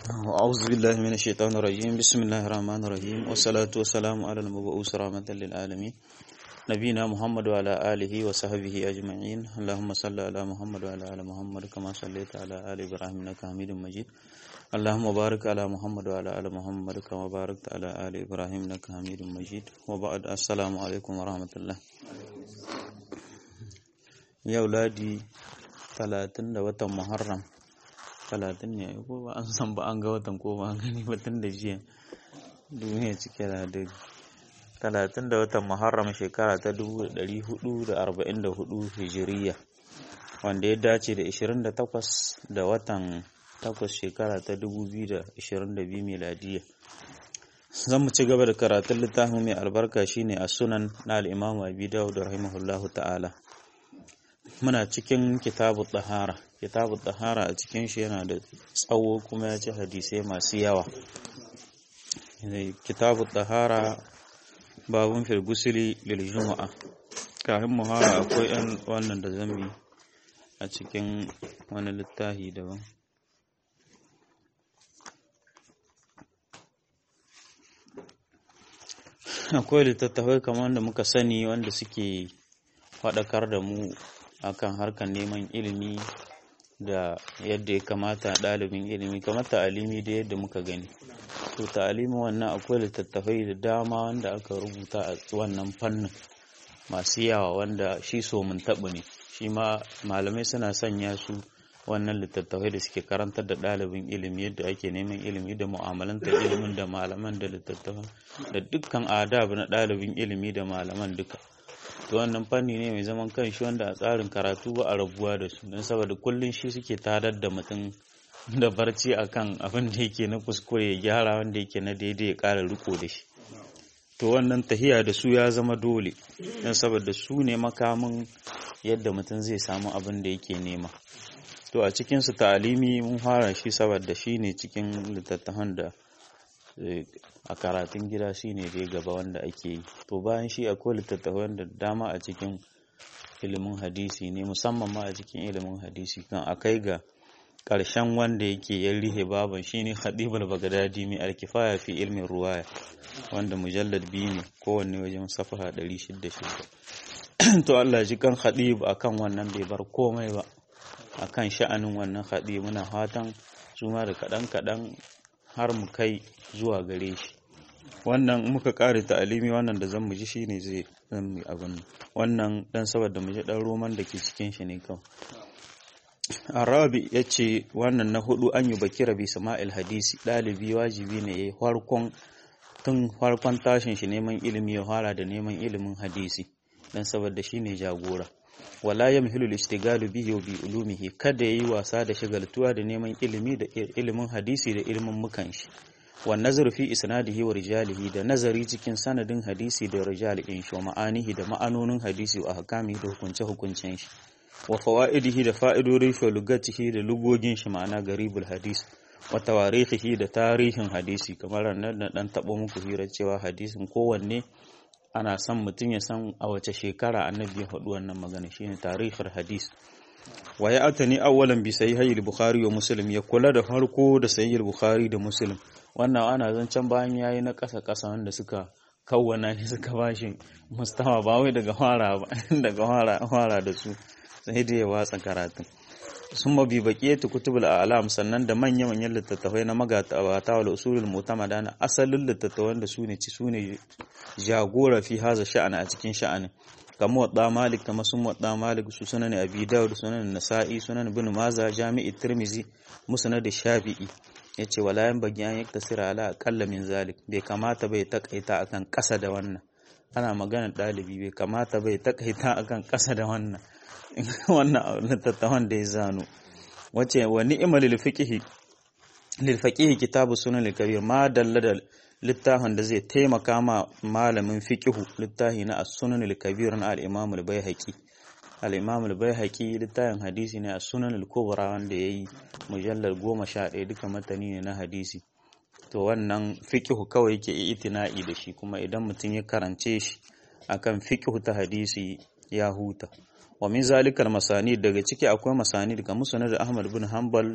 أعوذ بالله من الشيطان الرجيم بسم الله الرحمن الرحيم والصلاة والسلام على المبعوث رحمة للعالمين نبينا محمد وعلى آله وصحبه أجمعين اللهم صل على محمد وعلى آل محمد كما صليت على آل إبراهيم إنك حميد مجيد اللهم بارك على محمد وعلى آل محمد كما باركت على آل إبراهيم إنك حميد مجيد وبعد السلام عليكم ورحمة الله يا أولادي 30 da watan Muharram talatin ne ko ba an san ba an ga watan ko ba an gani ba tun da jiya duniya cike da dare talatin da watan muharram shekara ta dubu ɗari hudu da arba'in da hudu hijiriya wanda ya dace da ishirin da takwas da watan takwas shekara ta dubu biyu da ishirin da biyu miladiya zan mu ci gaba da karatun littafin mai albarka shine a sunan na al'imamu abi dawud rahimahullahu ta'ala muna cikin kitabu ɗahara kitabu ɗahara a cikin shi yana da tsawo kuma ya ci hadisai masu yawa kitabu ɗahara babun filgusili lil juma'a kafin muhara akwai yan wannan da zambi a cikin wani littafi daban akwai littattafai kamar da muka sani wanda suke faɗakar da mu akan harkar neman ilimi da yadda ya kamata ɗalibin ilimi kamar ta'alimi da yadda muka gani to ta'alimi wannan akwai littattafai da dama wanda aka rubuta a wannan fannin masu yawa wanda shi so mun taɓa ne shi ma malamai suna sanya su wannan littattafai da suke karantar da ɗalibin ilimi yadda ake neman ilimi da mu'amalantar ilimin da malaman da littattafan da dukkan adab na ɗalibin ilimi da malaman duka to wannan fanni ne mai zaman kanshi wanda a tsarin karatu ba a rabuwa da su don saboda kullum shi suke tarar da mutum da barci akan abin da yake na kuskure ya gyara wanda yake na daidai ya ƙara riko da shi to wannan tahiya da su ya zama dole don saboda su ne makamin yadda mutum zai samu abin da yake nema to a cikinsu ta'alimi mun fara shi saboda shi ne cikin littattafan da a karatun gida shine dai gaba wanda ake yi to bayan shi akwai littattafan da dama a cikin ilimin hadisi ne musamman ma a cikin ilimin hadisi kan akai ga ƙarshen wanda yake yan rihe baban shine khadibul bagdadi mai alkifaya fi ilmin ruwaya wanda mujallad biyu ne kowanne wajen safaha 606 to Allah ji kan khadib akan wannan bai bar komai ba akan sha'anin wannan khadib muna fatan su ma da kaɗan kaɗan har mu kai zuwa gare shi wannan muka kare ta'alimi wannan da zan ji shine zai zan mu abin wannan dan saboda mu ji dan roman da ke cikin shi ne kawai arabi yace wannan na hudu an yi bakira bi sama'il hadisi dalibi wajibi ne yayi farkon tun farkon tashin shi neman ilimi ya fara da neman ilimin hadisi dan saboda shine jagora wala yamhilu al-ishtigalu bihi wa bi ulumihi kada yayi wasa da shagaltuwa da neman ilimi da ilimin hadisi da ilimin mukan shi wa nazaru fi isnadihi wa rijalihi da nazari cikin sanadin hadisi da rijal in shi ma'anihi da ma'anonin hadisi wa ahkamihi da hukunce hukuncen shi wa fawaidihi da fa'idodin shi lugatihi da lugogin shi ma'ana garibul hadis wa tawarihihi da tarihin hadisi kamar nan da dan tabo muku hira cewa hadisin kowanne ana son mutum ya san a wace shekara annabi ya faɗi wannan magana shine tarihul hadis wa ya atani awwalan bi sahihil bukhari wa muslim ya kula da farko da sahihil bukhari da muslim wannan ana zancen bayan yayi na ƙasa ƙasa wanda suka kawwana shi suka bashi mustawa ba wai daga fara ba daga fara fara da su sai da ya watsa karatun sun mabi baqiyatu kutubul a'lam sannan da manya manyan littattafai na magata wal usulul mu'tamada na asalin littattafan da sune ci sune jagora fi haza sha'ana a cikin sha'anin kamar wadda malik kama sun wadda malik su sunan abi dawud sunan nasa'i sunan ibn maza jami'i tirmizi musnad shafi'i yace wala yan bagi an yaktasira ala aqalla min zalik bai kamata bai takaita akan kasa da wannan ana magana dalibi bai kamata bai takaita akan kasa da wannan wannan littattafan da ya zano wace wa ni'mal lil fiqhi lil faqihi kitabu sunan al kabir ma dalla da littafin da zai taimaka ma malamin fiqihu littafi na as-sunan al-kabir na al-imam al-baihaqi al-imam al-baihaqi littafin hadisi ne as-sunan al-kubra wanda yayi mujallal 11 duka matani ne na hadisi to wannan fiqihu kawai yake itina'i da shi kuma idan mutum ya karance shi akan fiqihu ta hadisi ya huta wa min zalikal masani daga ciki akwai masani daga musnad Ahmad bin Hanbal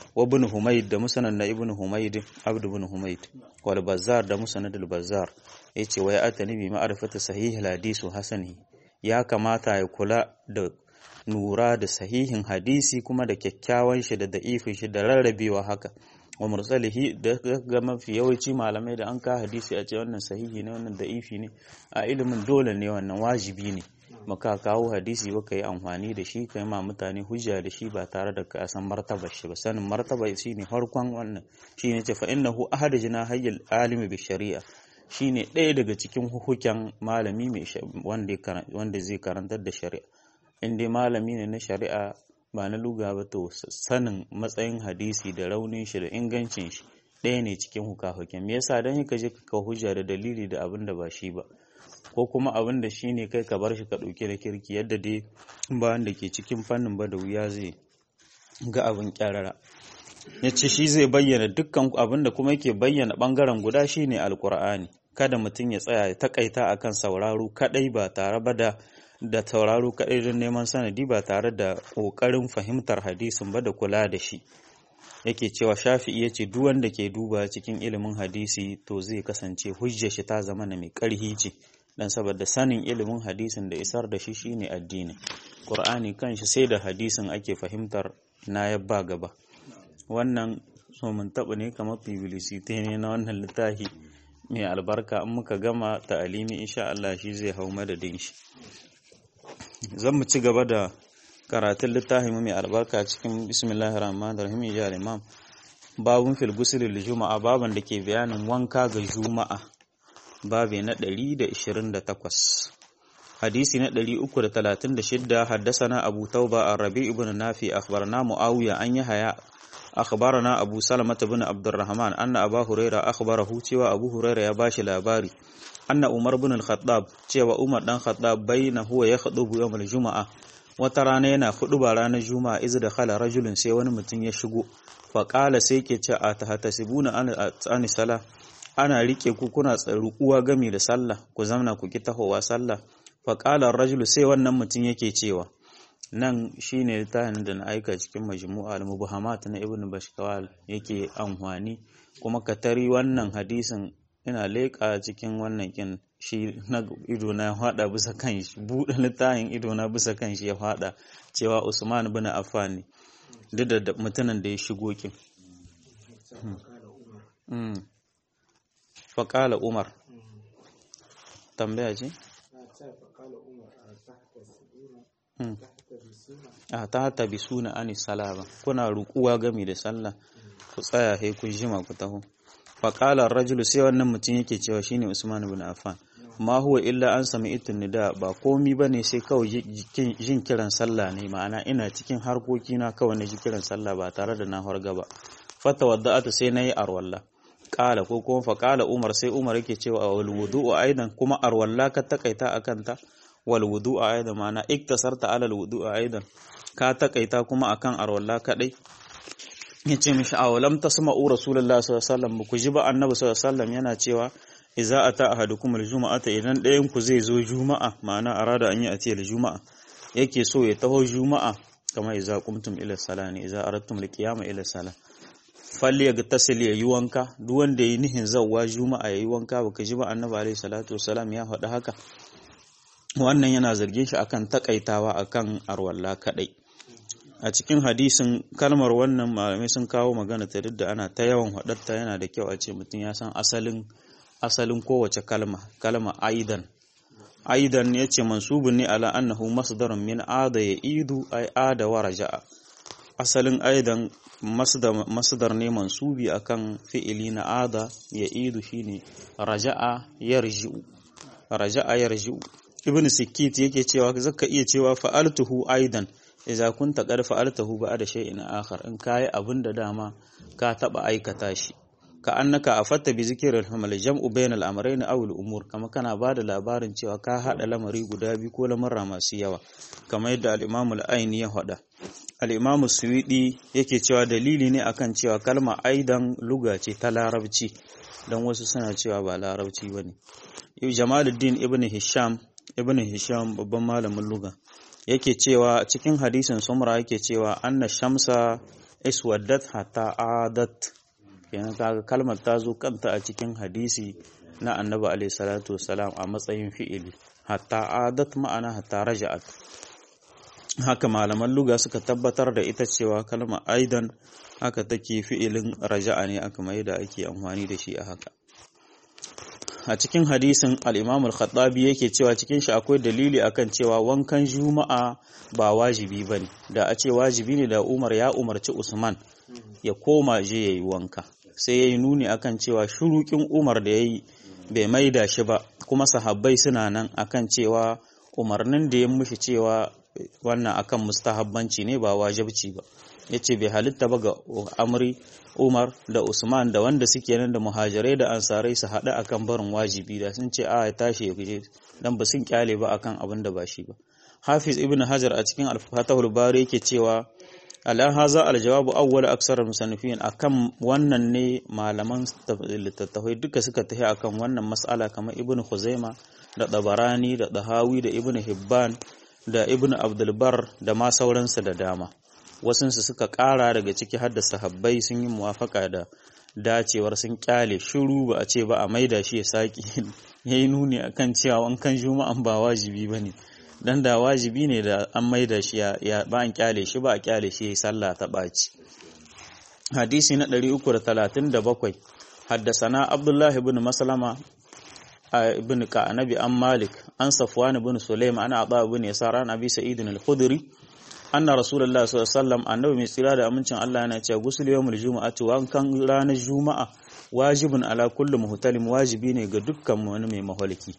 wa ibn humayd da musnad na ibn humayd abd ibn humayd wal bazzar da musnad al bazzar yace wa ya atani bi ma'rifati sahih al hadith hasani ya kamata ya kula da nura da sahihin hadisi kuma da kyakkyawan shi da da'ifin shi da rarrabewa haka wa mursalihi da ga mafi yawanci malamai da an ka hadisi a ce wannan sahihi ne wannan da'ifi ne a ilimin dole ne wannan wajibi ne maka kawo hadisi ba ka yi amfani da shi ka yi ma mutane hujja da shi ba tare da ka san martabar shi ba sanin martaba shi ne farkon wannan shi ne ce fa innahu ahadu jina hayyal alimi bi shari'a shi ne ɗaya daga cikin hukuken malami mai wanda zai karantar da shari'a in dai malami ne na shari'a ba na luga ba to sanin matsayin hadisi da raunin shi da ingancin shi ɗaya ne cikin hukahuken me yasa dan ka je ka hujja da dalili da abin da ba shi ba ko kuma abin da shi ne kai ka bar shi ka ɗauke da kirki yadda dai ba wanda ke cikin fannin ba da wuya zai ga abin kyarara ya ce shi zai bayyana dukkan abin da kuma yake bayyana ɓangaren guda shi ne alkur'ani kada mutum ya tsaya ya takaita akan sauraro kaɗai ba tare ba da da tauraro kaɗai don neman sanadi ba tare da ƙoƙarin fahimtar hadisin ba da kula da shi yake cewa shafi'i ya ce duk wanda ke duba cikin ilimin hadisi to zai kasance hujjar shi ta zama na mai ƙarhi ce dan saboda sanin ilimin hadisin da isar da shi shine addini qur'ani kanshi sai da hadisin ake fahimtar na yabba gaba wannan so mun taɓa ne kamar publicity ne na wannan littafi mai albarka in muka gama ta'alimi insha Allah shi zai hau madadin shi zan mu ci gaba da karatun littafin mai albarka cikin bismillahir rahmanir rahim ya imam babun fil ghusl lil juma'a baban da ke bayanin wanka ga juma'a babe na 128 hadisi na 336 haddasana abu tauba ar-rabi ibn nafi akhbarana muawiya an yahya akhbarana abu salama ibn abdurrahman anna abu huraira akhbarahu cewa abu huraira ya bashi labari anna umar ibn al-khattab cewa umar dan khattab bayna huwa yakhudubu yawm al-jumu'a wata rana yana ba ranar juma'a iz da khala rajulun sai wani mutum ya shigo fa qala sai ke ce a tahtasibuna an sala ana rike ku kuna tsaruwa gami da sallah ku zamna ku ki tahowa sallah fa qala rajulu sai wannan mutum yake cewa nan shine littafin da na aika cikin majmu'a al-mubahamat na ibnu bashkawal yake amfani kuma ka tari wannan hadisin ina leƙa cikin wannan kin shi na ido na fada bisa kan shi buɗe littafin ido na bisa kan shi ya fada cewa Usman bin Affan ne duk da mutumin da ya shigo kin faƙala Umar tambaya ce a ta hata bi suna ani salama kuna rukuwa gami da sallah ku tsaya he kun jima ku taho faƙalar rajulu sai wannan mutum yake cewa shine Usman ibn Affan ma huwa illa an sami itin nida ba komi bane sai kawai jin kiran sallah ne ma'ana ina cikin harkoki na kawai na ji kiran sallah ba tare da na harga ba fata wadda'atu sai nayi arwalla qala ko kuma fa qala Umar sai Umar yake cewa wal wudu'u aidan kuma arwalla ka takaita akan ta wal wudu'u aidan ma'ana iktasarta ala al wudu'u aidan ka takaita kuma akan arwalla kadai ya ce mishi a walam ta sama u rasulullah sallallahu alaihi wasallam ku ji ba annabi sallallahu alaihi wasallam yana cewa idza ata ahadukum aljuma'ata idan ɗayan ku zai zo juma'a ma'ana arada an yi atiya juma'a yake so ya taho juma'a kamar idza qumtum ila salani idza aradtum alqiyama ila salah falli ya tasil ya yi wanka duk wanda yayi nihin zawwa juma'a yayi wanka baka ji ba annabi alaihi salatu wasallam ya faɗi haka wannan yana zargin shi akan takaitawa akan arwalla kadai a cikin hadisin kalmar wannan malamai sun kawo magana ta duk da ana ta yawan haɗarta yana da kyau a ce mutum ya san asalin asalin kowace kalma kalma aidan aidan ya ce mansubun ne ala annahu masdarun min ada ya idu ay ada wa raja'a asalin aidan masdar ne mansubi akan fi'ili na ada ya idu shine raja'a yarji'u raja'a yarji'u ibn sikit yake cewa zaka iya cewa fa'altuhu aidan idza kunta qad fa'altahu ba'da shay'in akhar in kai abinda dama ka taba aikata shi ka annaka afatta bi zikril hamal jam'u bainal amrayn aw al umur kama kana bada labarin cewa ka hada lamari guda biyu ko lamarra masu yawa kamar yadda al imam al aini ya hada al imam suwidi yake cewa dalili ne akan cewa kalma aidan luga ce ta larabci dan wasu suna cewa ba larabci bane jamaluddin ibn hisham ibn hisham babban malamin luga yake cewa cikin hadisin sumra yake cewa anna shamsa iswaddat hatta adat kenan kaga kalmar ta zo kanta a cikin hadisi na annabi alaihi salatu wasalam a matsayin fi'ili hatta adat ma'ana hatta raja'at haka malaman luga suka tabbatar da ita cewa kalma aidan haka take fi'ilin raja'a ne aka mai da ake amfani da shi a haka a cikin hadisin al-imam al-khattabi yake cewa cikin shi akwai dalili akan cewa wankan juma'a ba wajibi bane da a ce wajibi ne da umar ya umarci usman ya koma je yayi wanka sai yayi nuni akan cewa shurukin umar da yayi bai maida shi ba kuma sahabbai suna nan akan cewa umarnin da ya mushi cewa wannan akan mustahabbanci ne ba wajibci ba yace bai halitta ba ga amri Umar da Usman da wanda suke nan da muhajirai da ansarai su haɗu akan barin wajibi da sun ce a ya tashi ya guje dan ba sun kyale ba akan abin da ba shi ba Hafiz Ibn Hajar a cikin Al-Fatahul Bari yake cewa ala haza aljawabu awwal aksar musannifin akan wannan ne malaman littattafai duka suka tafi akan wannan mas'ala kamar Ibn Khuzaima da Tabarani da Dahawi da Ibn Hibban da Ibn Abdul Bar da ma sauransu da dama wasunsu suka ƙara daga ciki har da sahabbai sun yi muwafaka da dacewar sun kyale shiru ba a ce ba a maida shi ya saki ya yi nuni akan cewa wankan juma'an ba wajibi ba ne dan da wajibi ne da an maida shi ya ba an kyale shi ba a kyale shi ya yi sallah ta ɓaci hadisi na 337 haddasana abdullahi ibn maslama ibn ka'anabi an malik an safwan ibn sulaim ana aba ibn yasar an abi sa'id al-khudri anna rasulullah sallallahu alaihi wasallam annabi mai tsira da amincin Allah yana cewa gusul yawmul jumu'ati wankan ranar juma'a wajibun ala kulli muhtalim wajibi ne ga dukkan wani mai mahaliki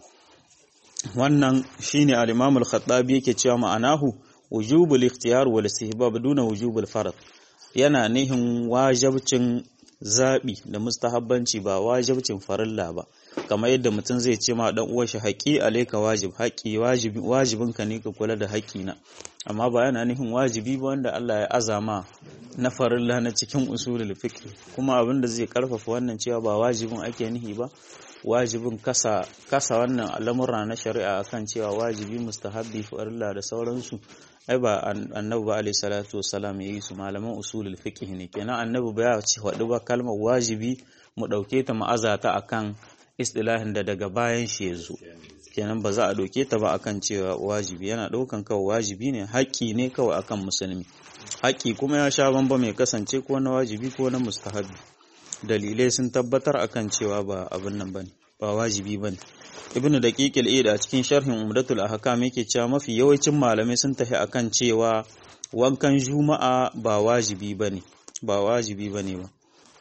wannan shine al-imam al-khattabi yake cewa ma'anahu wujubul ikhtiyar wal istihbab duna wujubul farad yana nihin wajibcin zabi da mustahabbanci ba wajibcin farilla ba kamar yadda mutum zai ce ma dan uwa shi haƙi alaika wajib haƙi wajibi wajibin ka ne ka kula da haƙi na amma ba yana nufin wajibi ba wanda Allah ya azama na farilla na cikin usulul fiqh kuma abin da zai karfafa wannan cewa ba wajibin ake nihi ba wajibin kasa kasa wannan al'amura na shari'a akan cewa wajibi mustahabbi farilla da sauransu ai ba annabi ba alayhi salatu wassalam yayi su malaman usulul fiqh ne kenan annabi ba ya ce wadu ba kalmar wajibi mu dauke ta ma'azata akan istilahin da daga bayan shi ya zo kenan ba za a ɗauke ta ba akan cewa wajibi yana ɗaukan kawai wajibi ne haƙƙi ne kawai akan musulmi haƙƙi kuma ya sha bamba mai kasance ko na wajibi ko na mustahabi dalilai sun tabbatar akan cewa ba abin nan bane ba wajibi bane ibnu daqiqil id a cikin sharhin umdatul ahkam yake cewa mafi yawancin malamai sun tafi akan cewa wankan juma'a ba wajibi bane ba wajibi bane ba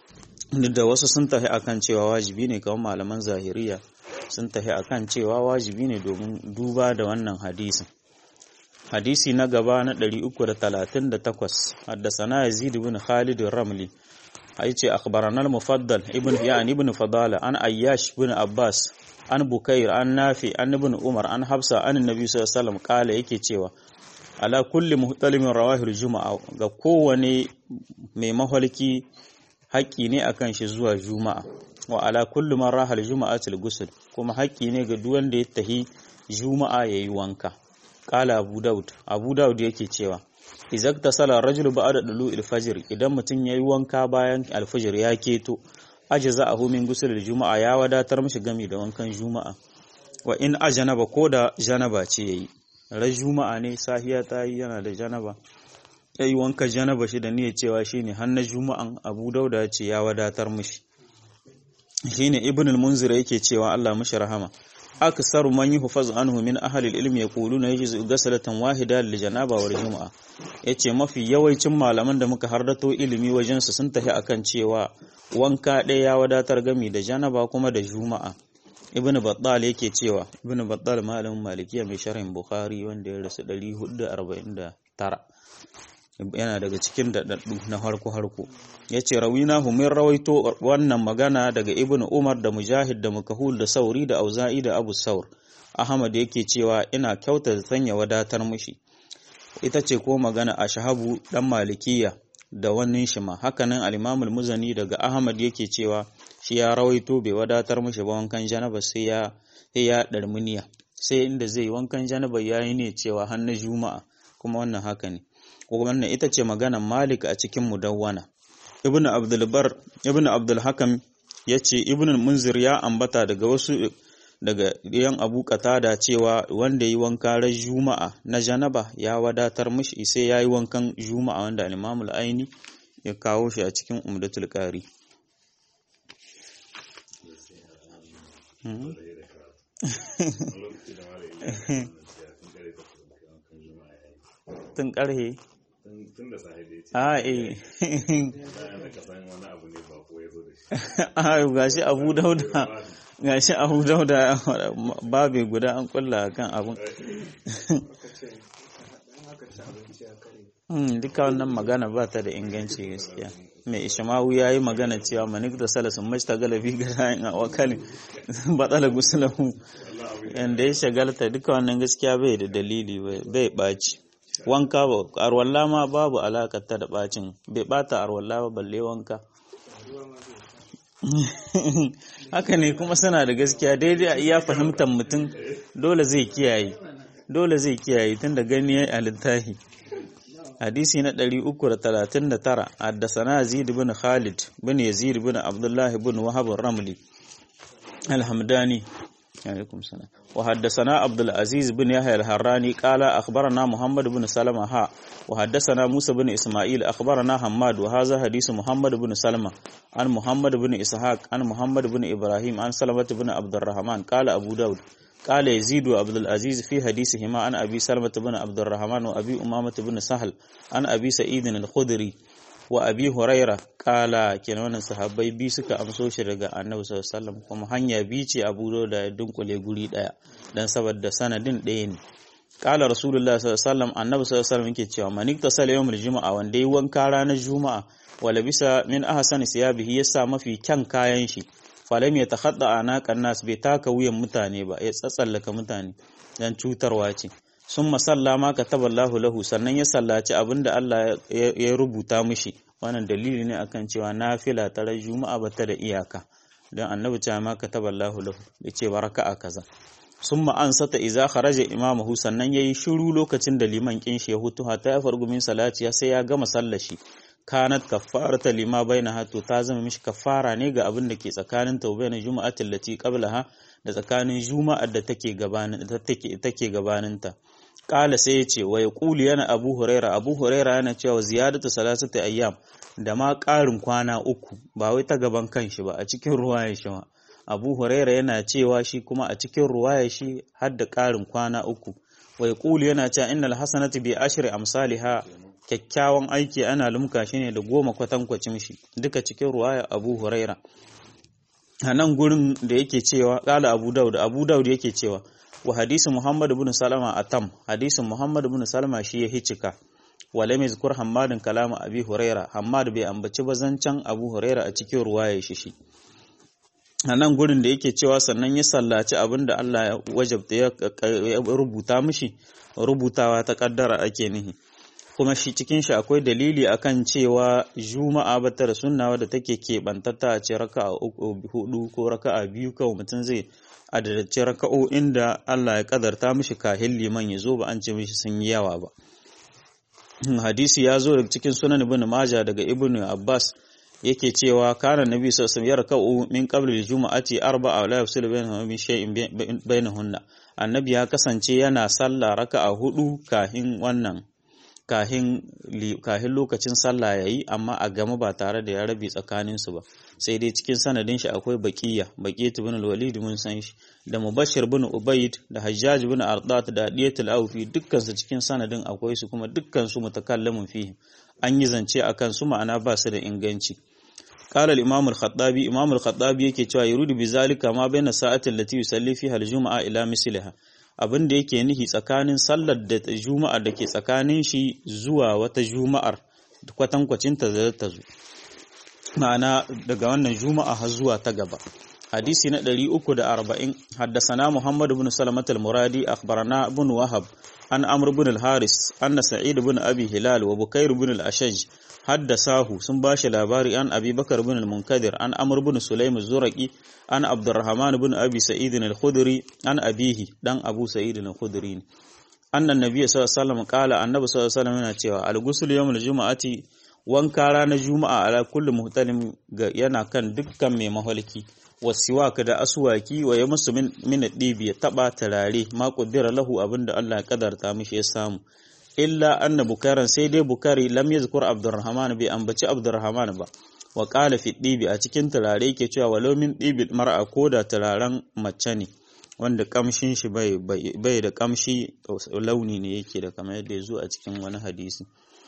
da wasu sun tafi akan cewa wajibi ne kamar malaman zahiriya sun tafi akan cewa wajibi ne domin duba da wannan hadisin hadisi na gaba na 338 haddasana yazid ibn khalid ramli aice akhbarana al-mufaddal ibn yani ibn fadala an ayyash ibn abbas an bukair an nafi an ibn umar an hafsa an annabi sallallahu alaihi wasallam kala yake cewa ala kulli muhtalimin rawahil juma'a ga kowane mai mahalki haƙƙi ne akan shi zuwa juma'a wa ala kullu man rahal juma'atul ghusl kuma haƙƙi ne ga duk wanda ya tahi juma'a yayi wanka qala abu daud abu daud yake cewa idza tasala rajul ba'da dulu'il fajr idan mutun yayi wanka bayan alfajr ya keto ajza'ahu min ghusl juma'a ya wadatar mishi gami da wankan juma'a wa in ajanaba ko da janaba ce yayi ran juma'a ne sahiya ta yi yana da janaba yayi wanka janaba shi da niyyar cewa shine har na juma'an Abu Dauda ce ya wadatar mishi shine Ibn al-Munzir yake cewa Allah mishi rahama aksaru man yuhfaz anhu min ahli al-ilm yaquluna yajizu ghasalatan wahida lil janaba wal juma'a yace mafi yawancin malaman da muka hardato ilimi wajen su sun tafi akan cewa wanka ɗaya ya wadatar gami da janaba kuma da juma'a ibn battal yake cewa ibn battal malamin malikiya mai sharhin bukhari wanda ya rasu 449 yana daga cikin daɗaɗɗu na harko-harko ya ce rawina humin rawaito wannan magana daga ibn umar da mujahid da mukahul da sauri da auza'i da abu saur ahmad yake cewa ina kyauta da sanya wadatar mushi ita ce ko magana a shahabu dan malikiya da wannan shi ma hakanan al muzani daga ahmad yake cewa shi ya rawaito bai wadatar mushi ba wankan janaba sai ya sai ya darmuniya sai inda zai wankan janaba yayi ne cewa har na juma'a kuma wannan haka ne wannan ita ce maganar Malik a cikin Mudawwana Ibn Abdul Bar Ibn Abdul Hakam yace Ibn Munzir ya ambata daga wasu daga yan Abu Qatada cewa wanda yi wanka ran Juma'a na janaba ya wadatar mishi sai yayi wankan Juma'a wanda Imam al-Aini ya kawo shi a cikin Umdatul Qari tun karhe tun da sahibi a eh da ka san wani abu ne ba ko ya zo da shi a gashi Abu Dauda gashi Abu Dauda babe guda an kulla kan abun Hmm, duka wannan magana ba ta da inganci gaskiya mai ishmawu ya yi magana cewa manik da salasun mashta galabi ga rayin a wakalin batsala gusulahu yadda ya shagalta duka wannan gaskiya bai da dalili bai ɓaci wanka ba arwalla ma babu alaƙar ta da ɓacin bai ɓata arwalla ba balle wanka haka ne kuma suna da gaskiya daidai a iya fahimtar mutum dole zai kiyaye dole zai kiyaye tun da gani ya yi a littafi hadisi na 339 haddasana Yazid bin Khalid bin Yazid bin Abdullah bin Wahab Ramli Alhamdani alaikum salam wa haddasana Abdul Aziz bin Yahya al-Harrani qala akhbarana Muhammad bin Salama ha wa haddasana Musa bin Isma'il akhbarana Hammad wa hadha hadisu Muhammad bin Salama an Muhammad bin Ishaq an Muhammad bin Ibrahim an Salamah bin Abdurrahman qala Abu Dawud قال يزيد وعبد العزيز في حديثهما عن أبي سلمة بن عبد الرحمن وأبي أمامة بن سهل عن أبي سعيد الخدري وأبي هريرة قال كنوان صحابي بي suka amso shi daga Annabi sallallahu alaihi wasallam kuma hanya bi ce Abu Dawud da dunkule guri daya dan saboda sanadin ɗaya ne qala rasulullah sallallahu alaihi wasallam Annabi sallallahu alaihi wasallam yake cewa man iktasala yawmul juma'a wanda yi wanka ranar juma'a wala bisa min ahsani siyabihi yasa mafi kyan kayan shi falam ya takhadda anaqan nas bai taka wuyan mutane ba ya tsatsallaka mutane dan cutarwa ce sun masalla ma kataballahu lahu sannan ya sallaci abinda Allah ya rubuta mishi wannan dalili ne akan cewa nafila ta juma'a bata da iyaka dan annabi ta ma kataballahu lahu bai ce baraka a kaza summa ansata idza kharaja imamuhu sannan yayi shiru lokacin da liman kin shi ya hutu hatta ya fargu min salati sai ya gama sallar shi kanat kaffarata lima bainaha to ta zama mishi kaffara ne ga abin da ke tsakanin ta bayan juma'atin lati qablaha da tsakanin juma'ar da take gabanin take take gabanin ta qala sai ya ce wa yaqulu yana abu huraira abu huraira yana cewa ziyadatu salasati ayyam da ma ƙarin kwana uku ba wai ta gaban kanshi ba a cikin ruwaya shi ma abu huraira yana cewa shi kuma a cikin ruwaya shi har da ƙarin kwana uku wa yaqulu yana cewa innal hasanatu bi ashri amsalha kyakkyawan aiki ana lumka shi ne da goma kwatankwacin shi duka cikin ruwaya abu huraira a nan gurin da yake cewa ƙala abu daud abu daud yake cewa wa hadisin muhammad bin salama a tam hadisin muhammad bin salama shi ya hicika wa lam yazkur hammadin kalama abi huraira hammad bai ambaci bazancan abu huraira a cikin ruwaya shi shi a nan gurin da yake cewa sannan ya sallaci abin da Allah ya wajabta ya rubuta mishi rubutawa ta kaddara ake nihi kuma shi cikin shi akwai dalili akan cewa juma'a bata da sunna wadda take keɓantatta a ce raka'a hudu ko raka'a biyu kawai mutum zai adadace raka'o'in da Allah ya kadarta mishi kahin liman ya zo ba an ce mishi sun yi yawa ba hadisi ya zo daga cikin sunan ibn maja daga ibn abbas yake cewa kana nabi sallallahu alaihi wasallam yarka'u min qabli al-jum'ati arba'a la yafsilu bainahuma min shay'in bainahunna annabi ya kasance yana sallah raka'a hudu kahin wannan kahin lokacin sallah yayi amma a gama ba tare da ya rabe tsakaninsu ba sai dai cikin sanadin shi akwai baqiya baqiyat ibn al-walid mun san shi da mubashir ibn ubayd da hajjaj ibn ardat da diyatul awfi dukkan su cikin sanadin akwai su kuma dukkan su mutakallamun fihi an yi zance akan su ma'ana ba su da inganci قال الإمام الخطابي إمام الخطابي yake cewa yuridu bizalika ma baina sa'atin lati yusalli fiha al-jum'a ila misliha abin da yake nihi tsakanin sallar da juma'a da ke tsakanin shi zuwa wata juma'ar kwatankwacin ta da ta zo ma'ana daga wannan juma'a har zuwa ta gaba hadisi na 340 haddasana Muhammad ibn Salamat al-Muradi akhbarana ibn Wahab an Amr ibn al-Haris anna Sa'id ibn Abi Hilal wa Bukair ibn al-Ashaj haddasahu sun bashi labari an Abi Bakar ibn al-Munkadir an Amr ibn Sulaim az-Zuraqi an Abdurrahman ibn Abi Sa'id al-Khudri an abihi dan Abu Sa'id al-Khudri annan nabiyyi sallallahu alaihi wasallam qala annabi sallallahu alaihi wasallam yana cewa al-ghusl yawmul jumu'ati wanka ranar juma'a ala kulli muhtalim yana kan dukkan mai mahalki wasiwaka da aswaki wa yamsu min min dibi ya taba tarare ma qaddara lahu abinda Allah ya kadarta mishi ya samu illa anna bukaran sai dai bukari lam yazkur abdurrahman bai ambaci abdurrahman ba wa qala fi dibi a cikin turare yake cewa walau min dibi mar'a ko da turaren mace ne wanda kamshin shi bai bai da kamshi launi ne yake da kamar yadda ya zo a cikin wani hadisi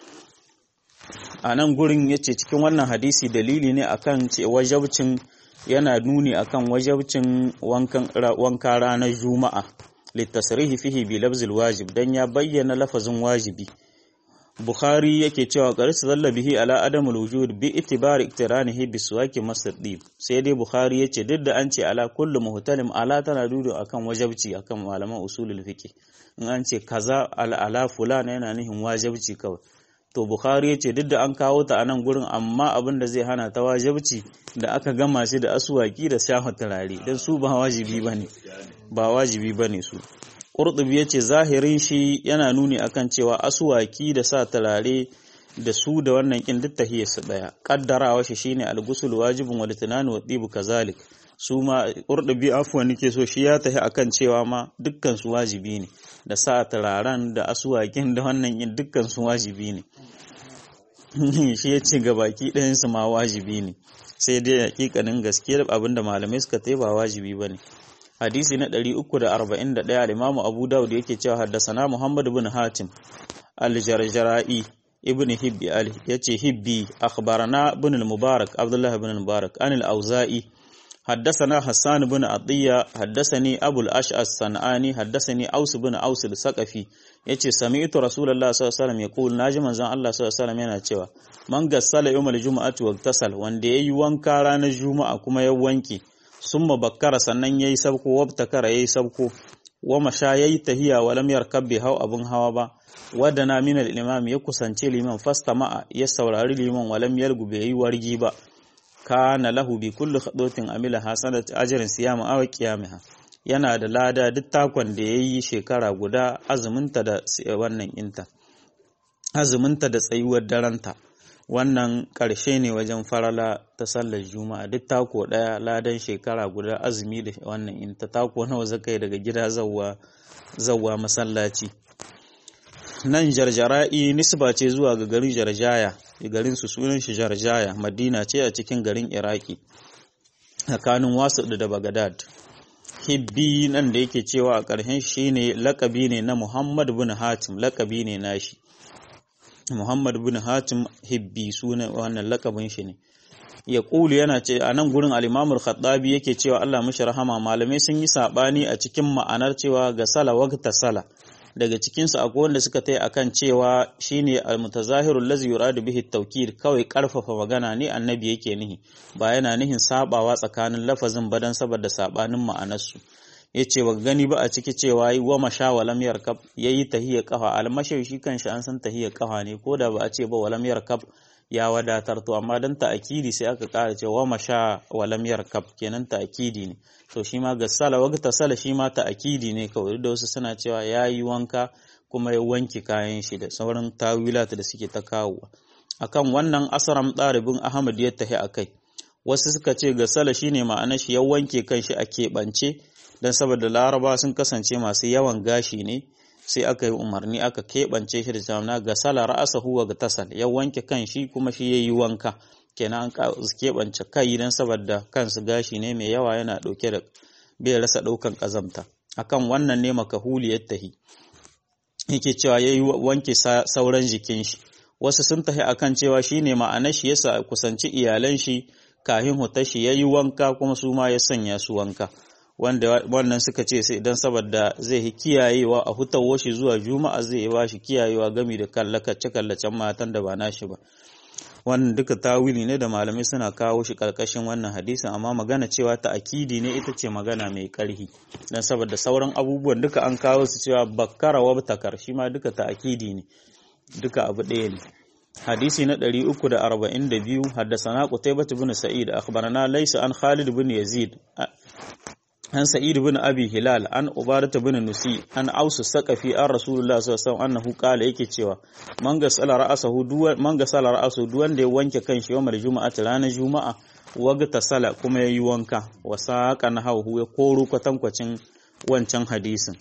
a nan gurin yace cikin wannan hadisi dalili ne akan ce wajabcin yana nuni akan wajabcin wankan wanka ranar juma'a litasrihi fihi bi lafzil wajib dan ya bayyana lafazin wajibi Bukhari yake cewa qaris zalla bihi ala adamul wujud bi itibari iktiranihi bi suwaki masdid sai dai Bukhari yace duk da an ce ala kullu muhtalim ala tana dudu akan wajabci akan malaman usulul fiqh in an ce kaza ala ala fulana yana nihin wajabci kawai to Bukhari yace duk da an kawo ta a nan gurin amma abin da zai hana ta wajabci da aka gama shi da aswaki da shafa turare dan su ba wajibi bane ba wajibi bane su Qurtubi yace zahirin shi yana nuni akan cewa aswaki da sa turare da su da wannan kin duk tahiyar su daya kaddarawa shi shine al-ghusl wajibun wal tinanu wa tibu kazalik su ma Qurtubi afwan nake so shi ya tahi akan cewa ma dukkan su wajibi ne da sa turaren da aswakin da wannan kin dukkan su wajibi ne shi yace gabaki ɗayan su ma wajibi ne sai dai hakikanin gaskiyar abinda malamai suka tai ba wajibi bane hadisi na 341 al-Imam Abu Dawud yake cewa haddasana Muhammad ibn Hatim al-Jarjara'i ibn Hibbi al yace Hibbi akhbarana ibn al-Mubarak Abdullah ibn al-Mubarak an al-Auza'i حدثنا حسان بن عطية حدثني أبو الأشعث الصنعاني حدثني أوس بن أوس الثقفي yace sami'tu rasulullahi sallallahu alaihi wasallam yaqul naji manzon Allah sallallahu alaihi wasallam yana cewa man gassala yawmal jumu'ati wa tasal wanda yayi wanka ranar juma'a kuma ya wanke summa bakkara sannan yayi sabko wabtakara yayi sabko wa masha yayi tahiya wa lam yarkab bi haw abun hawa ba wadana min al-imam ya kusance liman fastama'a ya saurari liman wa lam yalgu bai yi wargi ba kana lahu bi kulli khadatin amila hasanat ajrin siyama aw qiyamha yana da lada duk takon da yayi shekara guda azuminta da wannan inta azuminta da tsayuwar daranta wannan ƙarshe ne wajen farala ta sallar juma'a duk tako ɗaya ladan shekara guda azumi da wannan in ta tako nawa zakai daga gida zawwa zawwa masallaci nan jarjara'i nisba ce zuwa ga garin jarjaya garin su sunan shi jarjaya madina ce a cikin garin iraki tsakanin wasu da bagadad hibbi nan da yake cewa a ƙarshen shi ne lakabi ne na muhammad bin hatim lakabi ne nashi Muhammad bin Hatim Hibbi suna wannan lakabin shi ne. Ya ƙulu yana ce a nan gurin alimamul Khattabi yake cewa Allah mashi rahama malamai sun yi saɓani a cikin ma'anar cewa ga sala waqta sala. Daga cikinsu akwai wanda suka tai akan cewa shine al-mutazahirul lazi yuradu bihi tawkid kawai karfafa magana ne annabi yake nihi ba yana nihin sabawa tsakanin lafazin badan saboda sabanin ma'anarsu. ya ce ba gani ba a ciki cewa yi wa masha walam yarkab ya yi tahiyar kafa almashar shi kanshi an san tahiyar kafa ne ko da ba a ce ba walam yarkab ya wadatar to amma dan ta'akidi sai aka kara cewa wa masha walam yarkab kenan ta'akidi ne to shi ma ga sala wa ta sala shi ma ta'akidi ne kawai da wasu suna cewa ya yi wanka kuma ya wanke kayan shi da sauran tawilat da suke ta kawowa akan wannan asaram ɗalibin ahmad ya tahi akai wasu suka ce ga sala shine ma'anar shi ya wanke kanshi a keɓance don saboda laraba sun kasance masu yawan gashi ne sai aka yi umarni aka keɓance shi da jamna ga sala ra'asa huwa ga tasal ya wanke kan shi kuma shi ya yi wanka kenan an keɓance kai don saboda kansu gashi ne mai yawa yana ɗauke da bai rasa ɗaukan ƙazamta akan wannan ne makahuli ya tahi yake cewa ya yi wanke sauran jikin shi wasu sun tahi akan cewa shi ne ma'anar shi yasa kusanci iyalan shi kahin hutar shi ya yi wanka kuma su ma ya sanya su wanka wanda wannan suka ce sai idan saboda zai yi kiyayewa a hutawo shi zuwa juma'a zai ba shi kiyayewa gami da kallace kallacen matan da ba nashi ba wannan duka tawili ne da malamai suna kawo shi karkashin wannan hadisin amma magana cewa ta akidi ne ita ce magana mai karhi dan saboda sauran abubuwan duka an kawo su cewa bakkara wa takar shi ma duka ta akidi ne duka abu ɗaya ne hadisi na 342 haddasana qutaybah ibn sa'id akhbarana laysa an khalid ibn yazid an sa'id bin abi hilal an ubadah bin nusi an ausu saqafi an rasulullah sallallahu alaihi wasallam annahu qala yake cewa man gasala ra'asahu duwan man gasala ra'asahu duwan da ya wanke kanshi yawmal juma'ati ranar juma'a wagta sala kuma yayi wanka wa saqan hawu ya koro kwatankwacin wancan hadisin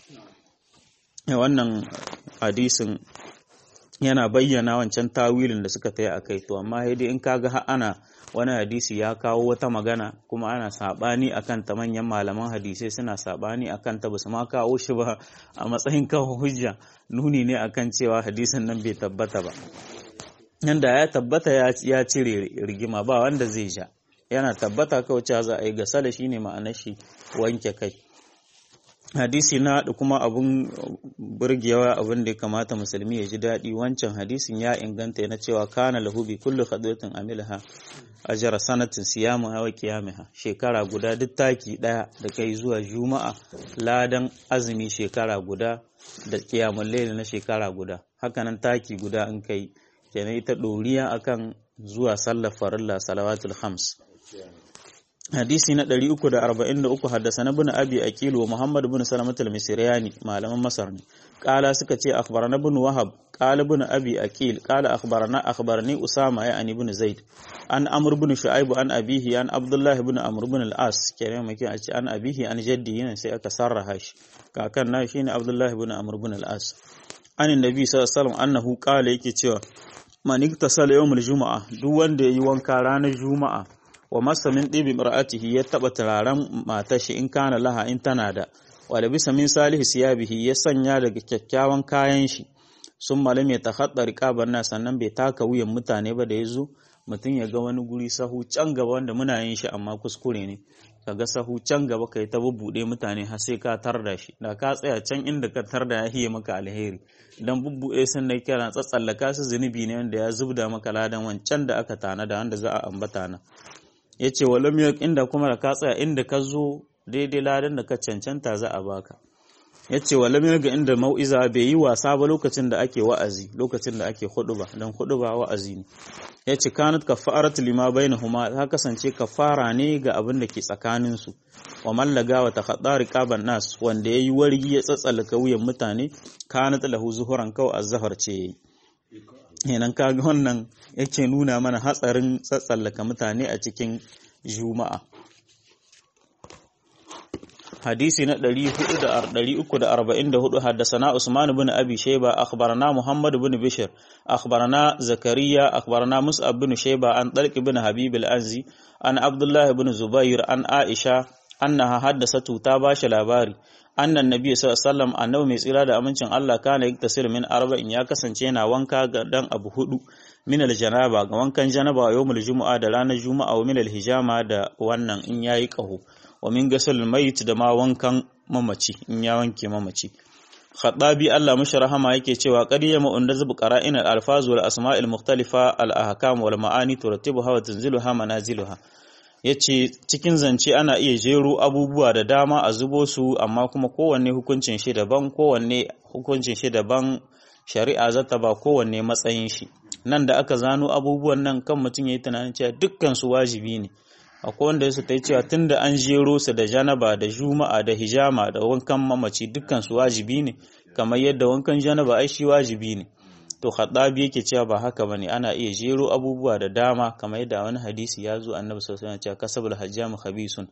wannan hadisin yana bayyana wancan tawilin da suka taya akai to amma dai in kaga har ana wani hadisi ya kawo wata magana kuma ana sabani akan ta manyan malaman hadisai suna sabani akan ta basu ma kawo shi ba a matsayin kawo hujja nuni ne akan cewa hadisin nan bai tabbata ba yanda ya tabbata ya cire rigima ba wanda zai ja yana tabbata kawai cewa za a yi gasala shine ma'anar shi wanke kai hadisi na da kuma abun burgewa abin da ya kamata musulmi ya ji daɗi wancan hadisin ya inganta na cewa kana lahu bi kullu khadwatin amilha ajra sanatin siyamu wa qiyamiha shekara guda duk taki daya da kai zuwa juma'a ladan azumi shekara guda da qiyamul layl na shekara guda hakanan taki guda in kai kenan ita doriya akan zuwa sallar farilla salawatul khams hadisi na 343 haddasa na bin abi aqil wa muhammad bin salamat al-misriyani malaman masar ne qala suka ce akhbarana bin wahab qala bin abi aqil qala akhbarana akhbarani usama ya ani bin zaid an amr bin shu'aib an abihi an abdullah bin amr bin al-as kenan muke a ce an abihi an jaddi yana sai aka sarraha shi kakan na shine abdullah bin amr bin al-as an annabi sallallahu alaihi wasallam annahu qala yake cewa man iktasala yawmul juma'a duk wanda yayi wanka ranar juma'a wa masa min ɗibi mar'atihi ya taɓa turaren matashi in kana laha in tana da wa da bisa min salihu siyabihi ya sanya daga kyakkyawan kayan shi sun malam ya takhatta riqaban na sannan bai taka wuyan mutane ba da ya zo mutum ya ga wani guri sahu can gaba wanda muna yin shi amma kuskure ne ka ga sahu can gaba kai ta bubbuɗe mutane har sai ka tarda shi da ka tsaya can inda ka tarda ya hiye maka alheri dan bubbuɗe sun da kira tsatsallaka su zunubi ne wanda ya zubda maka ladan wancan da aka tana da wanda za a ambata na ya ce walam inda kuma da ka tsaya inda ka zo daidai ladan da ka cancanta za a baka ya ce walam ga inda mau'iza bai yi wasa ba lokacin da ake wa'azi lokacin da ake huduba don huduba wa'azi ne ya ce kanat kafarat lima bainahuma ta kasance kafara ne ga abin da ke tsakanin su wa mallaga wa takhadda riqaban nas wanda yayi wargi ya tsatsalaka wuyan mutane kanat lahu zuhuran kawai azhar ce yayi kenan kaga wannan yake nuna mana hatsarin tsatsallaka mutane a cikin juma'a hadisi na 344 haddasana Usman bin Abi Shayba akhbarana Muhammad bin Bishr akhbarana Zakariya akhbarana Mus'ab bin Shayba an Talq bin Habib al-Anzi an Abdullah bin Zubair an Aisha annaha haddasatu ta bashi labari annan nabi sallallahu alaihi wasallam annabi mai tsira da amincin Allah kana yaktasir min arba'in ya kasance yana wanka ga dan abu hudu min aljanaba ga wankan janaba yawmul jumu'a da ranar juma'a wa min alhijama da wannan in yayi qahu wa min ghusl mayit da ma wankan mamaci in ya wanke mamaci Khattabi Allah mashi rahama yake cewa qadiyama unda zubu qara'in al-alfaz wal asma'il mukhtalifa al-ahkam wal ma'ani turattibuha wa tanziluha manaziluha ya ce cikin zance ana iya jero abubuwa da dama a zubo su amma kuma kowanne hukuncin shi daban kowanne hukuncin shi daban shari'a zata ba kowanne matsayin shi nan da aka zano abubuwan nan kan mutum ya yi tunanin cewa dukkan su wajibi ne akwai wanda su ta yi cewa tun da an jero su da janaba da juma'a da hijama da wankan mamaci dukkan su wajibi ne kamar yadda wankan janaba ai shi wajibi ne to khaddabi yake cewa ba haka bane ana iya jero abubuwa da dama kamar yadda wani hadisi ya zo annabi sallallahu alaihi wasallam cewa kasabul hajjam khabisun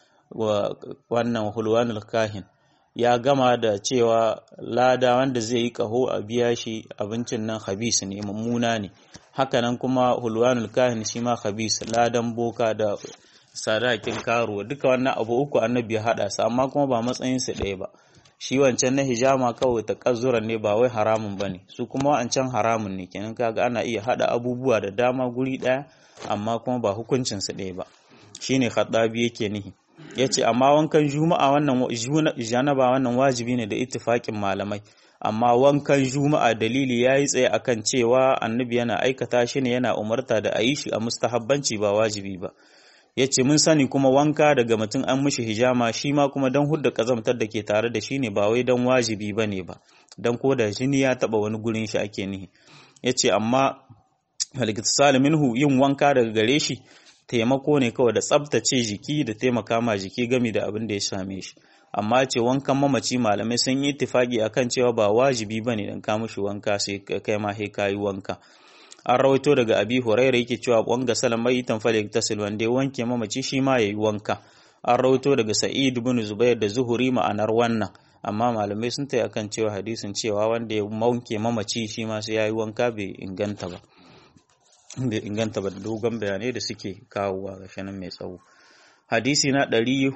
wa wannan hulwanul kahin ya gama da cewa lada wanda zai yi kaho a biya shi abincin nan khabis ne mummuna ne hakanan kuma hulwanul kahin shi ma khabis ladan boka da sadakin karuwa duka wannan abu uku annabi ya hada su amma kuma ba matsayin su ɗaya ba shi wancan na hijama kawai ta kazuran ne ba wai haramun ba ne su kuma wancan haramun ne kenan kaga ana iya hada abubuwa da dama guri daya amma kuma ba hukuncin su ɗaya ba shine khaddabi yake nihi yace amma wankan juma'a wannan janaba wannan wajibi ne da ittifakin malamai amma wankan juma'a dalili yayi tsaye akan cewa annabi yana aikata shi ne yana umarta da ayi shi a mustahabbanci ba wajibi ba ya ce mun sani kuma wanka daga mutum an mishi hijama shi ma kuma don hudda kazamtar da ke tare da shi ne ba wai don wajibi ba ne ba don ko da jini ya taba wani gurin shi ake nihi ya ce amma halittar minhu yin wanka daga gare shi taimako ne kawai da tsabtace jiki da taimaka ma jiki gami da abin da ya same shi amma ce wankan mamaci malamai sun yi ittifaki akan cewa ba wajibi bane dan ka mushi wanka sai kai ma sai kayi wanka an rawaito daga abi huraira yake cewa wanga salamai tanfale tasil wanda wanke mamaci shi ma yayi wanka an rawaito daga sa'id ibn zubair da zuhuri ma'anar wannan amma malamai sun tayi akan cewa hadisin cewa wanda ya wanke mamaci shi ma sai yayi wanka bai inganta ba bai inganta ba da dogon bayanai da suke kawowa ga shanin mai tsawo hadisi na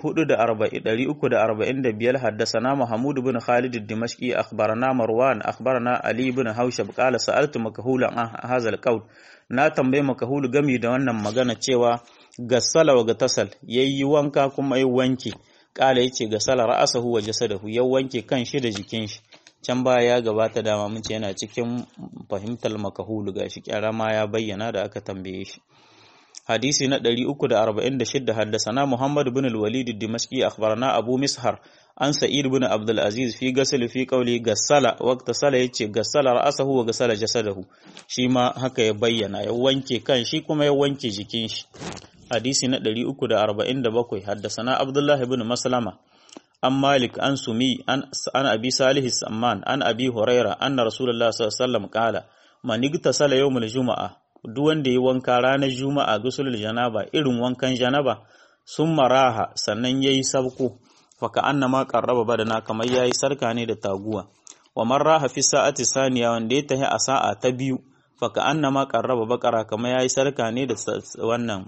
345 haddasana Mahmud bin Khalid ad-Dimashqi akhbarana Marwan akhbarana Ali bin Haushab qala sa'altu makahula an hazal qaul na tambaye makahulu gami da wannan magana cewa gassala wa gatasal yayi wanka kuma yayi wanke qala yace gassala ra'asahu wa jasadahu ya wanke kan shi da jikin shi can baya ya gabata dama mun ce yana cikin fahimtar makahulu gashi kyara ma ya bayyana da aka tambaye shi hadisi na 346 haddasana Muhammad bin al-Walid ad-Dimashqi akhbarana Abu Mishar an Sa'id bin Abdul Aziz fi gasl fi qawli gassala waqta sala yace gassala ra'sahu wa gassala jasadahu shi ma haka ya bayyana ya wanke kan shi kuma ya wanke jikin shi hadisi na 347 haddasana Abdullah ibn Maslama an Malik an Sumi an an Abi Salih Samman an Abi Huraira anna Rasulullah sallallahu alaihi wasallam qala man igtasala yawmul jumu'ah duk wanda yi wanka ranar juma'a gusulul janaba irin wankan janaba sun maraha sannan yayi sabko faka annama qarraba badana kamar yayi sarka ne da taguwa wa man raha fi sa'ati saniya wanda ya tahi a sa'a ta biyu faka annama qarraba bakara kamar yayi sarka ne da wannan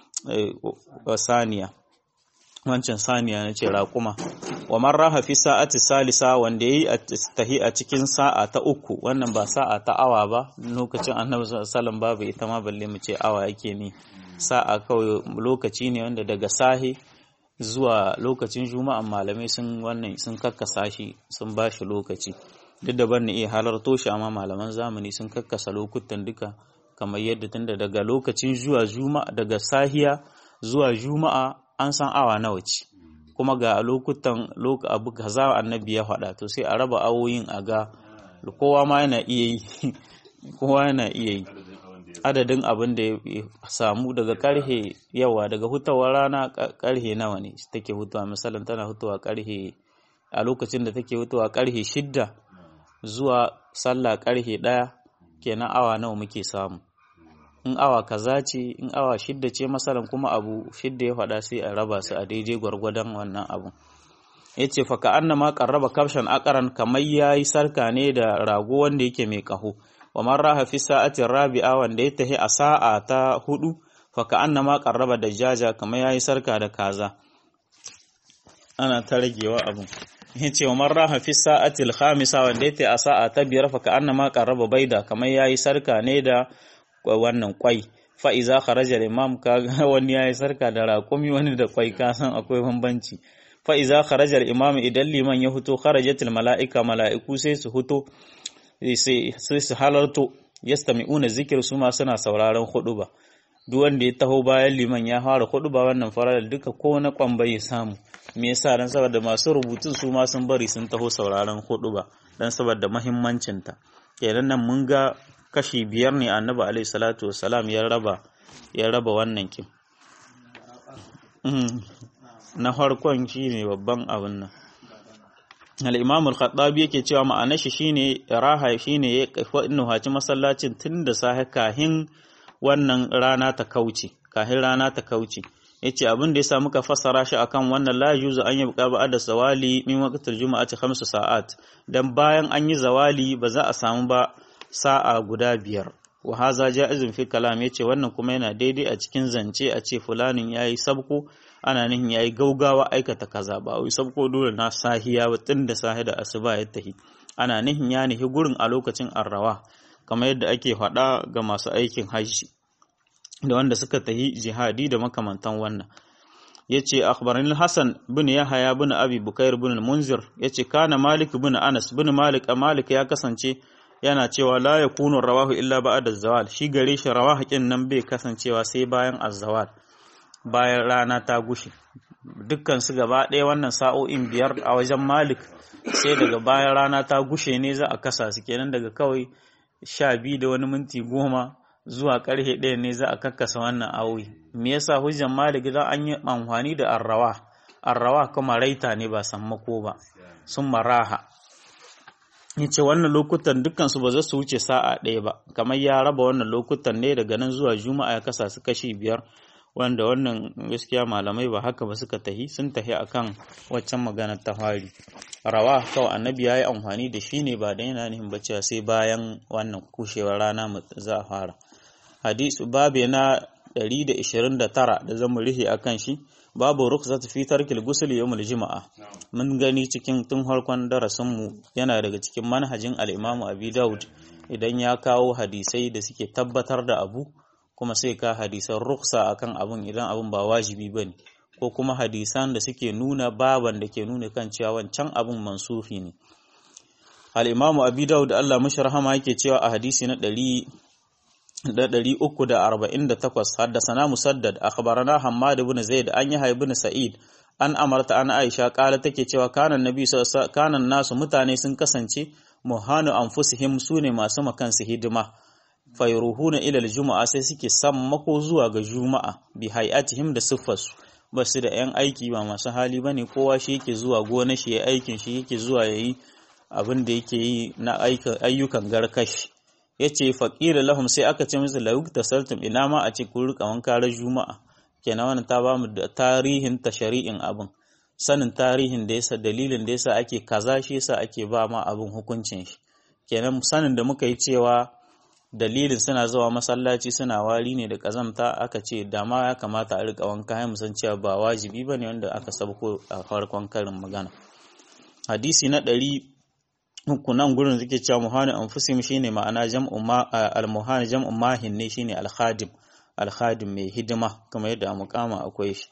saniya wancan saniya na ce raƙuma wa man raha fi sa'ati salisa wanda yayi tahi a cikin sa'a ta uku wannan ba sa'a ta awa ba lokacin annabi sallallahu babu ita ma balle mu ce awa yake ni sa'a kawai lokaci ne wanda daga sahi zuwa lokacin juma'a malamai sun wannan sun kakkasa shi sun ba shi lokaci duk da ban iya halarto shi amma malaman zamani sun kakkasa lokutan duka kamar yadda tunda daga lokacin zuwa juma'a daga sahiya zuwa juma'a an san awa nawa ce kuma ga lokutan abu kaza annabi ya faɗa to sai a raba awoyin a ga kowa ma yana iya yi kowa yana iya yi adadin abin da ya samu daga karhe yawa daga hutawar rana karhe nawa ne take hutawa misalin tana hutawa karhe a lokacin da take hutawa karhe shidda zuwa sallah karhe ɗaya kenan awa nawa muke samu in awa kaza ce in awa shidda ce masalan kuma abu shidda ya faɗa sai a raba su a daidai gwargwadon wannan abu ya ce faka an ma karraba kafshan akaran kamar ya yi sarka ne da rago wanda yake mai kaho wa man raha fi sa'atin rabi'a wanda ya tahi a sa'a ta hudu faka an ma karraba da jaja kamar ya yi sarka da kaza ana ta ragewa abun ya ce wa man raha fi sa'atil khamisa wanda ya tahi a sa'a ta biyar faka an ma karraba baida kamar ya yi sarka ne da wannan kwai fa'iza kharajar imam kaga wani ya yi sarka da raƙumi wani da kwai kasan akwai bambanci fa'iza kharajar imam idan liman ya huto kharajatul mala'ika mala'iku sai su huto sai su halarto yastami'una zikir su ma suna sauraron hudu ba duk wanda ya taho bayan liman ya fara hudu ba wannan farar duka ko na kwamba ya samu me yasa dan saboda masu rubutun su ma sun bari sun taho sauraron hudu ba dan saboda muhimmancinta kenan nan mun ga kashi biyar ne annabi alaihi salatu wassalam ya raba ya raba wannan kin na farkon shine babban abin nan al-imam al-khattabi yake cewa ma'anar shi shine raha shine ya innu haci masallacin tun da safe kahin wannan rana ta kauce kahin rana ta kauce yace abin da yasa muka fassara shi akan wannan la yuzu an yabqa ba'da zawali min waqtil jumu'ati khamsu sa'at dan bayan an yi zawali ba za a samu ba sa'a guda biyar wa haza ja'izun fi kalam yace wannan kuma yana daidai a cikin zance a ce fulanin yayi sabko ana nihin yayi gaugawa aikata kaza ba wai sabko dole na sahiya ba tun da sahi da asuba ya tahi ana nihin ya nihi gurin a lokacin arrawa kamar yadda ake faɗa ga masu aikin hajji da wanda suka tahi jihadi da makamantan wannan yace akhbarani Hassan bin Yahya bin Abi Bukair bin Munzir yace kana Malik bin Anas bin Malik Malik ya kasance yana cewa la ya kunu rawahu illa ba'da zawal shi gare shi rawahu nan bai kasancewa sai bayan azzawal bayan rana ta gushe dukkan su gaba ɗaya wannan sa'o'in biyar a wajen Malik sai daga bayan rana ta gushe ne za a kasa su kenan daga kawai sha biyu da wani minti goma zuwa karhe ɗaya ne za a kakkasa wannan awi me yasa hujjan malik dan an yi amfani da arrawa arrawa kuma raita ne ba sammako ba sun maraha yace wannan lokutan dukkan su ba za su wuce sa'a ɗaya ba kamar ya raba wannan lokutan ne daga nan zuwa juma'a ya kasa su kashi biyar wanda wannan gaskiya malamai ba haka ba suka tahi sun tahi akan waccan maganar ta fari rawa kawai annabi ya yi amfani da shi ne ba da yana nihin ba cewa sai bayan wannan kushewar rana za a fara hadisu babu na 129 da zamu rihe akan shi babu rukhsat fi tarkil ghusl yawmul juma'a mun gani cikin tun harkon darasin mu yana daga cikin manhajin al-Imam Abi Dawud idan ya kawo hadisai da suke tabbatar da abu kuma sai ka hadisan ruksa akan abun idan abun ba wajibi bane ko kuma hadisan da suke nuna baban da ke nuna kan cewa wancan abun mansufi ne al-imamu abi daud Allah mashi rahama yake cewa a hadisi na 348 haddasana musaddad akhbarana hammad ibn zaid an yahya ibn sa'id an amarta an aisha kala take cewa kanan nabi kanan nasu mutane sun kasance muhanu anfusihim sune masu makansu hidima fayruhuna ila aljuma'a sai suke sammako zuwa ga juma'a bi hay'atihim da siffarsu ba su da yan aiki ba masu hali bane kowa shi yake zuwa gona shi ya aikin shi yake zuwa yayi abin da yake yi na ayyukan garkashi yace faqila lahum sai aka ce musu la tasaltum ina ma a ce kun rika wanka ran juma'a kenan wannan ta bamu da tarihin tashari'in abin sanin tarihin da yasa dalilin da yasa ake kaza shi yasa ake ba ma abin hukuncin shi kenan sanin da muka yi cewa dalilin suna zuwa masallaci suna wari ne da kazamta aka ce dama ya kamata a rika wanka ya musan cewa ba wajibi ba ne wanda aka sabko a farkon karin magana hadisi na ɗari uku nan gurin suke cewa muhani anfusim shine ma'ana jam'u ma al-muhani jam'u mahin ne shine al-khadim al-khadim mai hidima kamar yadda a mukama akwai shi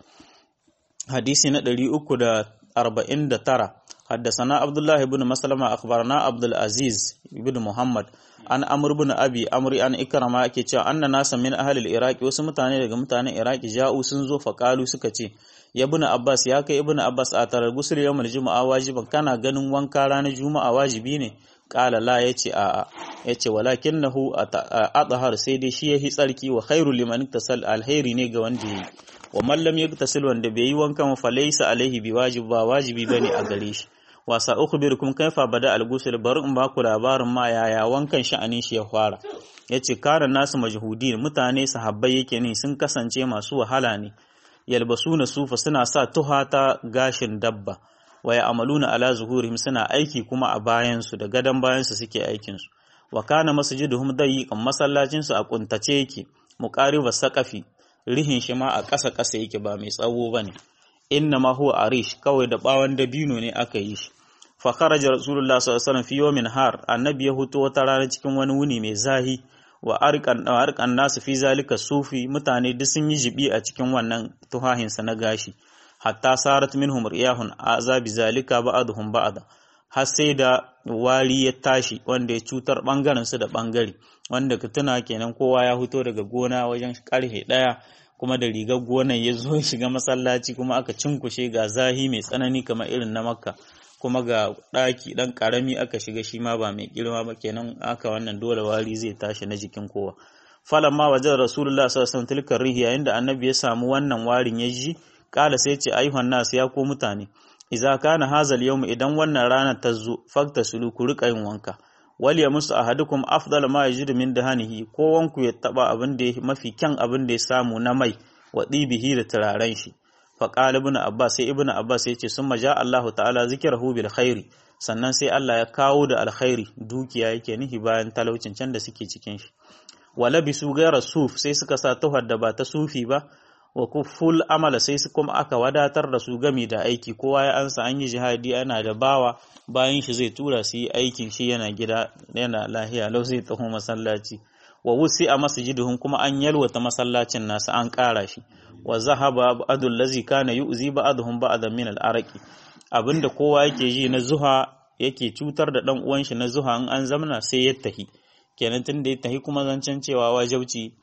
hadisi na ɗari uku da arba'in da tara حدثنا عبد الله بن مسلمة أخبرنا عبد العزيز بن محمد an amr bin abi amri an ikrama yake cewa anna nasa min ahli al-iraq wasu mutane daga mutanen iraki ja'u sun zo faqalu suka ce ya ibn abbas ya kai ibn abbas a tarar gusul yawmul juma'a wajiban kana ganin wanka ranar juma'a wajibi ne qala la yace a a yace walakinahu atahar sai dai shi yahi tsarki wa khairu liman tasal alkhairi ne ga wanda yi wa man lam yaktasil wanda bai yi wankan fa laysa alaihi biwajib ba wajibi bane a gare shi wasa ukhbirukum kaifa bada al-ghusl bari in ba ku labarin ma yaya wankan sha'anin shi ya fara yace kana nasu majhudin mutane sahabbai yake ne sun kasance masu wahala ne yalbasuna sufa suna sa tuha ta gashin dabba wa ya'maluna ala zuhurihim suna aiki kuma a bayan su da gadan bayan su suke aikin su wa kana masjiduhum dayiqan masallacin su a kuntace yake muqariba saqafi rihin shi ma a ƙasa ƙasa yake ba mai tsawo bane inna ma huwa arish kawai da bawan dabino ne aka yi shi fa kharaja rasulullah sallallahu alaihi wasallam fi yawmin har annabi ya huto wata rana cikin wani wuni mai zahi wa arqan arqan nasu fi zalika sufi mutane duk sun yi jibi a cikin wannan tuhahin sa na gashi hatta sarat minhum riyahun azabi zalika ba'dhum ba'da har sai da wari ya tashi wanda ya cutar bangaren su da bangare wanda ka tuna kenan kowa ya huto daga gona wajen karhe daya kuma da rigar gonan ya zo shiga masallaci kuma aka cinkushe ga zahi mai tsanani kamar irin na makka kuma ga ɗaki ɗan ƙarami aka shiga shi ma ba mai girma ba kenan aka wannan dole wari zai tashi na jikin kowa falan ma wajen rasulullah sallallahu alaihi tilkar rihi yayin da annabi ya samu wannan warin ya ji kala sai ce ayyuhan nas ya ko mutane idza kana hazal yawm idan wannan ranar ta zo fakta sulu ku rika yin wanka wal ya musu ahadukum afdal ma yajidu min dahanihi ko wanku ya taba abin da mafi kyan abin da ya samu na mai wa dibihi da turaren shi fa qala ibn abbas sai ibn abbas ya ce summa ja Allahu ta'ala zikrahu bil khairi sannan sai Allah ya kawo da alkhairi dukiya yake nihi bayan talaucin can da suke cikin shi wala bisu gaira suf sai suka sa tuhar da ba ta sufi ba wa kuful amala sai su kuma aka wadatar da su gami da aiki kowa ya ansa an yi jihadi ana da bawa bayan shi zai tura su yi aikin shi yana gida yana lahiya lau zai taho masallaci wa wusi a masjiduhum kuma an yalwata masallacin nasu an ƙara shi wa zahaba ba'dul lazi kana yu'zi ba'dhum ba'dan min al-araqi abinda kowa yake ji na zuha yake cutar da dan uwan shi na zuha in an zamna sai ya tahi kenan tun da ya tahi kuma zancen cewa wajibci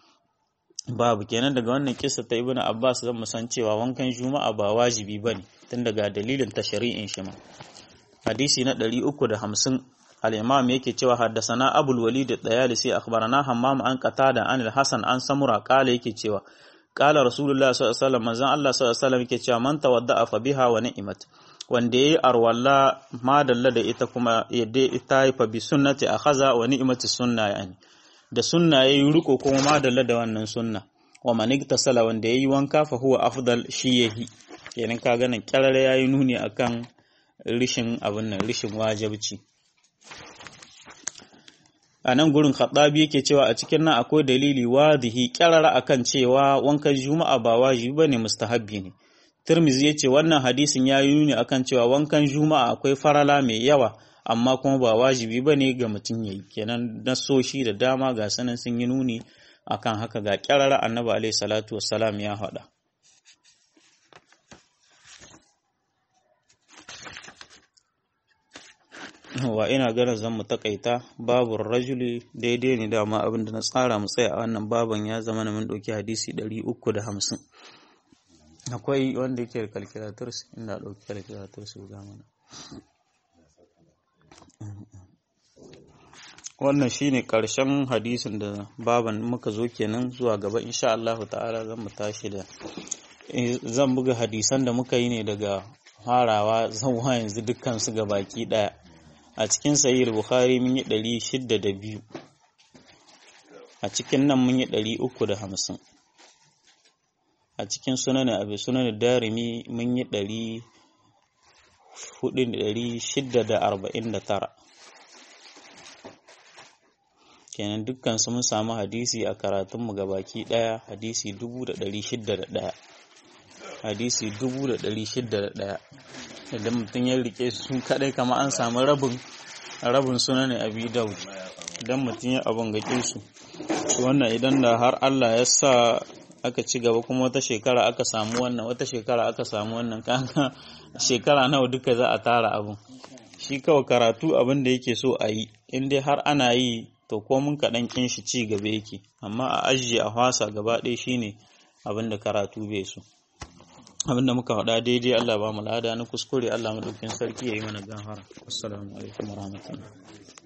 babu kenan daga wannan kissa ta ibnu abbas zan san cewa wankan juma'a ba wajibi bane tun daga dalilin ta shari'in shi ma hadisi na 350 al-imam yake cewa haddasana abul walid ad-dayalisi akhbarana hammam an qatada an al-hasan an samura qala yake cewa qala rasulullah sallallahu alaihi wasallam manzon Allah sallallahu alaihi wasallam yake cewa man tawadda'a fa biha wa ni'mat wanda yayi arwalla madalla da ita kuma yadda ita yi fa bi sunnati akhaza wa ni'mati sunna yani da sunna yayi riko kuma madalla da wannan sunna wa man iktasala wanda yayi wanka fa huwa afdal shi yahi kenan ka ganin kyarare yayi nuni akan rishin abin nan rishin wajibci a nan gurin khattabi yake cewa a cikin nan akwai dalili wadihi kyarara akan cewa wankan juma'a ba wajibi bane mustahabbi ne Tirmizi yace wannan hadisin ya yi nuni akan cewa wankan juma'a akwai farala mai yawa amma kuma ba wajibi bane ga mutum yayi kenan nasoshi da dama ga sanan sun yi nuni akan haka ga kyarara annabi alaihi salatu wassalam ya faɗa wa ina ganin zan mu takaita babu rajuli daidai ne dama abin da na tsara mu tsaya a wannan baban ya zama na mun ɗauki hadisi ɗari uku da hamsin akwai wanda yake da calculators ina ɗauki calculators ga mana wannan shine ƙarshen hadisin da baban muka zo kenan zuwa gaba insha Allah ta'ala zan mu tashi da zan buga hadisan da muka yi ne daga farawa zuwa yanzu dukkan su ga baki ɗaya a cikin sahih bukhari mun yi ɗari shidda da biyu a cikin nan mun yi ɗari uku da hamsin a cikin sunan abu sunan darimi mun yi ɗari hudu ɗari shidda da arba'in da tara kenan dukkan su mun samu hadisi a karatunmu baki ɗaya hadisi dubu da ɗari shidda da ɗaya hadisi dubu da ɗari shidda da ɗaya idan mutum ya rike su kadai kama an samu rabin rabin suna ne abi daud idan mutum ya abin gake su wannan idan da har Allah ya sa aka ci gaba kuma wata shekara aka samu wannan wata shekara aka samu wannan kaga shekara nawa duka za a tara abin shi kawai karatu abin da yake so a yi in dai har ana yi to ko mun kaɗan kin shi ci gaba yake amma a ajiye a hwasa gaba ɗaya shine abin da karatu bai so abinda muka faɗa daidai Allah ba mu lada na kuskure Allah madaukin sarki ya yi mana gafara assalamu alaikum warahmatullahi